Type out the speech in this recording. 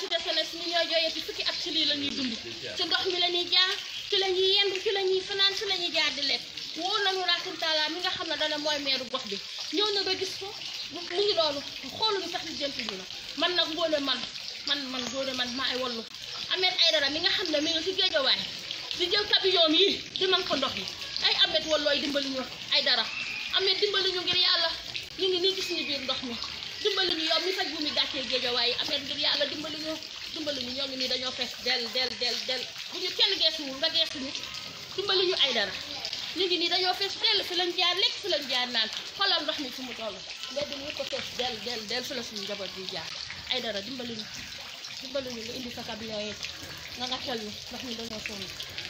cité senes ñi ñoo jooyati fukki at ci lii la ñuy dund ci ndox mi la ñuy jaar ci la ñuy yendu ci la ñuy fanaan ci la ñuy jaar di lekk wóor nañu Racine Talla mi nga xam ne dana mooy meeru gox bi ñëw na ba gis ko mu ngi loolu xooluñu sax li jënti ñu na man nag ngóone man man man ngóone man maa ay wallu Ahmed Aïdara mi nga xam ne mi ngi ci géejawaay di jël camion yi di man ko ndox yi ay Ahmed wallooy dimbali ñu Aïdara Ahmed dimbali ñu ngir yàlla ñu ngi nii gis ñu biir ndox mi dimbali ñu yow mi faj bu mi gàccee géejawaay yi Ahmed ngir yàlla dimbali ñu dimbali ñu ñoo ngi nii dañoo fees del del del del bu ñu kenn geesuwul nga geesu ñu dimbali ñu Aïdara ñu ngi nii dañoo fees dell fi lañ jaar lekk fi lañ jaar naan xoolal ndox mi fi mu toll mbedd mi ko fees del del del fi la suñu njaboot di jaar Aïdara dimbali ñu dimbali ñu nga indi sa camion yi nga nga xel ñu ndax ñu dañoo sonn